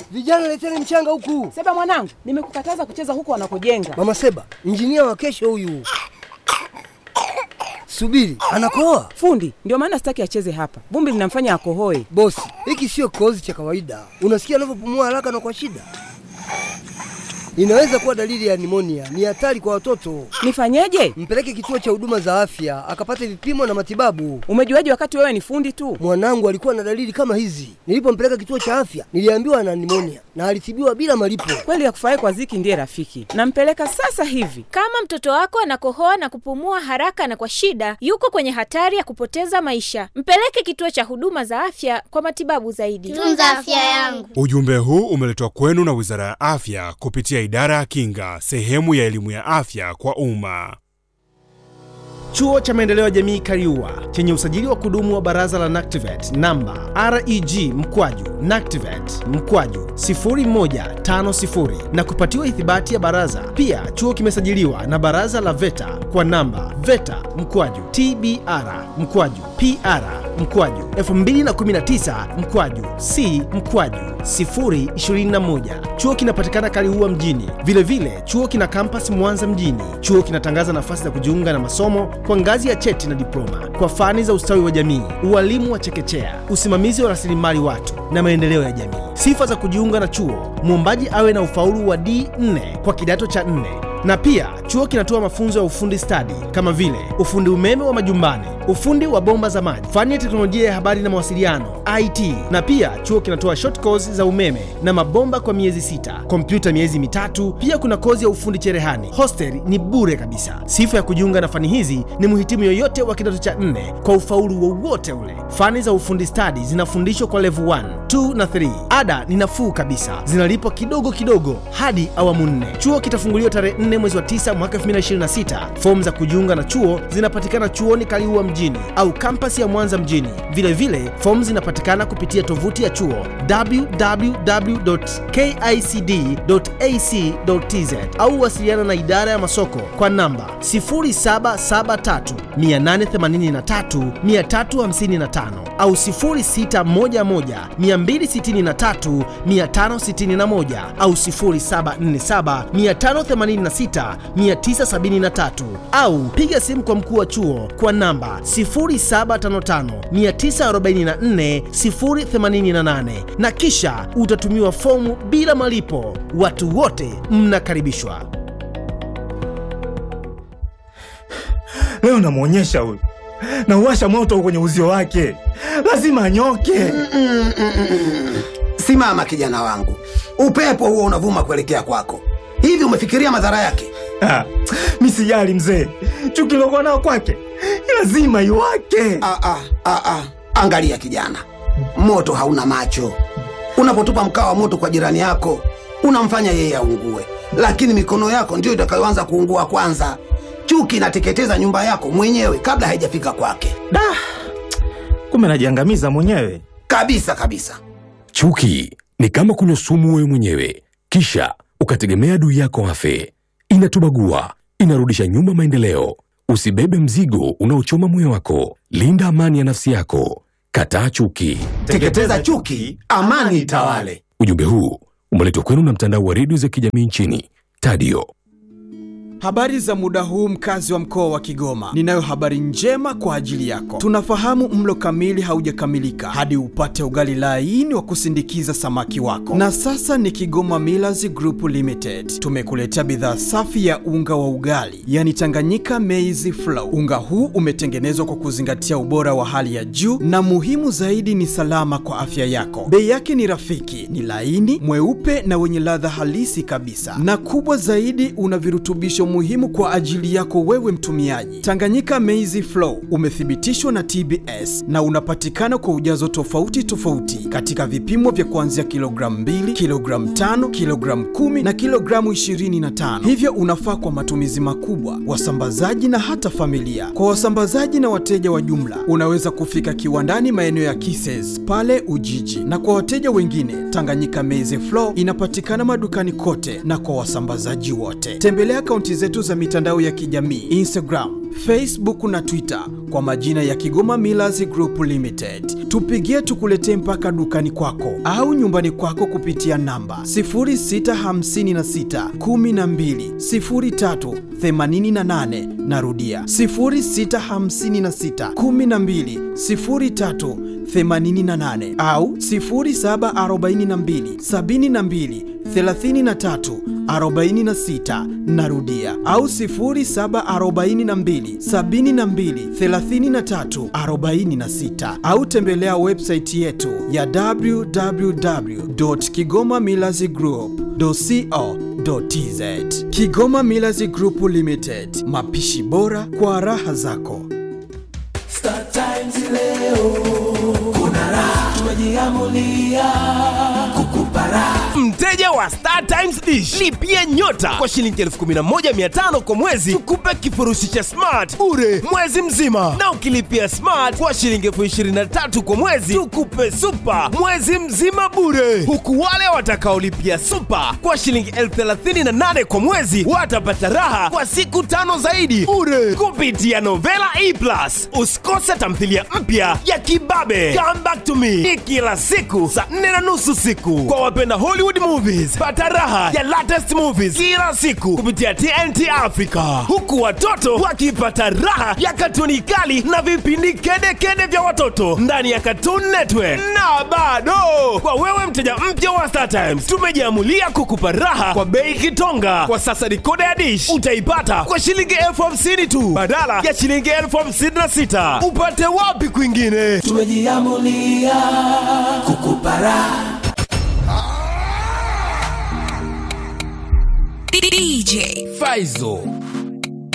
Vijana leteni mchanga huku. Seba mwanangu, nimekukataza kucheza huko wanakojenga. Mama Seba, injinia wa kesho huyu. Subiri, anakoa. Fundi, ndio maana sitaki acheze hapa. Vumbi linamfanya akohoe. Bosi, hiki sio kikohozi cha kawaida. Unasikia anavyopumua haraka na kwa shida. Inaweza kuwa dalili ya nimonia. Ni hatari kwa watoto. Nifanyeje? Mpeleke kituo cha huduma za afya akapate vipimo na matibabu. Umejuaje wakati wewe ni fundi tu? Mwanangu alikuwa na dalili kama hizi. Nilipompeleka kituo cha afya, niliambiwa ana nimonia na alitibiwa bila malipo. Kweli ya kufurahi kwa Ziki ndiye rafiki. Nampeleka sasa hivi. Kama mtoto wako anakohoa na kupumua haraka na kwa shida, yuko kwenye hatari ya kupoteza maisha. Mpeleke kituo cha huduma za afya kwa matibabu zaidi. Tunza afya yangu. Ujumbe huu umeletwa kwenu na Wizara ya Afya kupitia Idara ya Kinga, sehemu ya elimu ya afya kwa umma. Chuo cha Maendeleo ya Jamii Kariua chenye usajili wa kudumu wa Baraza la NACTIVATE namba REG mkwaju NACTIVATE mkwaju 0150 na kupatiwa ithibati ya baraza. Pia chuo kimesajiliwa na Baraza la VETA kwa namba VETA mkwaju TBR mkwaju PR mkwaju 2019 mkwaju C mkwaju 021. Chuo kinapatikana Kaliua mjini. Vilevile vile, chuo kina kampasi Mwanza mjini. Chuo kinatangaza nafasi za kujiunga na masomo kwa ngazi ya cheti na diploma kwa fani za ustawi wa jamii, ualimu wa chekechea, usimamizi wa rasilimali watu na maendeleo ya jamii. Sifa za kujiunga na chuo: mwombaji awe na ufaulu wa D4 kwa kidato cha 4 na pia chuo kinatoa mafunzo ya ufundi stadi kama vile ufundi umeme wa majumbani, ufundi wa bomba za maji, fani ya teknolojia ya habari na mawasiliano IT. Na pia chuo kinatoa short course za umeme na mabomba kwa miezi sita, kompyuta miezi mitatu. Pia kuna kozi ya ufundi cherehani. Hostel ni bure kabisa. Sifa ya kujiunga na fani hizi ni mhitimu yoyote wa kidato cha nne kwa ufaulu wowote ule. Fani za ufundi stadi zinafundishwa kwa level 1, 2 na 3. Ada ni nafuu kabisa, zinalipwa kidogo kidogo hadi awamu nne. Chuo kitafunguliwa tarehe 4 mwezi wa 9 mwaka 2026. Fomu za kujiunga na chuo zinapatikana chuoni Kaliua mjini au kampasi ya Mwanza mjini. Vilevile fomu zinapatikana kupitia tovuti ya chuo www.kicd.ac.tz au wasiliana na idara ya masoko kwa namba 0773 883 355 au 0611 263 561 au 0747 586 973 au piga simu kwa mkuu wa chuo kwa namba 0755944088 na kisha utatumiwa fomu bila malipo. Watu wote mnakaribishwa. Leo namwonyesha huyu, nauwasha moto kwenye uzio wake, lazima anyoke. Simama kijana wangu, upepo huo unavuma kuelekea kwako. Hivi umefikiria madhara yake? Ah, mi sijali mzee, chuki lokuwa nao kwake lazima iwake. Ah, ah, ah, ah. Angalia kijana, moto hauna macho. Unapotupa mkaa wa moto kwa jirani yako unamfanya yeye aungue, lakini mikono yako ndiyo itakayoanza kuungua kwanza. Chuki inateketeza nyumba yako mwenyewe kabla haijafika kwake. Da, kumbe najiangamiza mwenyewe kabisa kabisa. Chuki ni kama kunywa sumu wewe mwenyewe, kisha ukategemea adui yako afe. Inatubagua, inarudisha nyuma maendeleo. Usibebe mzigo unaochoma moyo wako. Linda amani ya nafsi yako. Kataa chuki. Teketeza chuki, amani itawale. Ujumbe huu umeletwa kwenu na mtandao wa redio za kijamii nchini Tadio. Habari za muda huu mkazi wa mkoa wa Kigoma. Ninayo habari njema kwa ajili yako. Tunafahamu mlo kamili haujakamilika hadi upate ugali laini wa kusindikiza samaki wako. Na sasa ni Kigoma Millers Group Limited. Tumekuletea bidhaa safi ya unga wa ugali, yani Tanganyika Maize Flour. Unga huu umetengenezwa kwa kuzingatia ubora wa hali ya juu na muhimu zaidi ni salama kwa afya yako. Bei yake ni rafiki, ni laini, mweupe na wenye ladha halisi kabisa. Na kubwa zaidi una virutubisho muhimu kwa ajili yako wewe mtumiaji. Tanganyika Maize Flour umethibitishwa na TBS na unapatikana kwa ujazo tofauti tofauti katika vipimo vya kuanzia kilogramu 2, kilogramu 5, kilogramu 10 na kilogramu 25. Hivyo unafaa kwa matumizi makubwa, wasambazaji na hata familia. Kwa wasambazaji na wateja wa jumla, unaweza kufika kiwandani maeneo ya Kises pale Ujiji, na kwa wateja wengine, Tanganyika Maize Flour inapatikana madukani kote na kwa wasambazaji wote. Tembelea akaunti zetu za mitandao ya kijamii Instagram, Facebook na Twitter kwa majina ya Kigoma Millers Group Limited. Tupigie tukuletee mpaka dukani kwako au nyumbani kwako kupitia namba 0656 12 03 88. Narudia 0656 12 03 88 au 0742 72 33 46 narudia au 0742 72 33 46 au tembelea website yetu ya www.kigomamillazgroup.co.tz Kigoma Millers Group Limited, mapishi bora kwa raha zako. Star Times leo kuna raha, tumejiamulia kukupa raha. Mteja wa Star Times Dish lipia nyota kwa shilingi 11500 kwa mwezi, tukupe kifurushi cha smart bure mwezi mzima, na ukilipia smart kwa shilingi 23000 kwa mwezi, tukupe super mwezi mzima bure, huku wale watakaolipia super kwa shilingi 38000 kwa mwezi watapata raha kwa siku tano zaidi bure kupitia Novela E Plus. Usikose tamthilia mpya ya Kibabe Come Back to Me ni kila siku saa nne na nusu siku kwa wapenda Hollywood movies. Pata raha ya latest movies kila siku kupitia TNT Africa, huku watoto wakipata raha ya katuni kali na vipindi kedekede vya watoto ndani ya Cartoon Network. Na bado kwa wewe mteja mpya wa Star Times, tumejiamulia kukupa raha kwa bei kitonga. Kwa sasa dikoda ya dish utaipata kwa shilingi elfu hamsini tu badala ya shilingi elfu hamsini na sita. Upate wapi kwingine? Tumejiamulia kukupa raha. DJ Faizo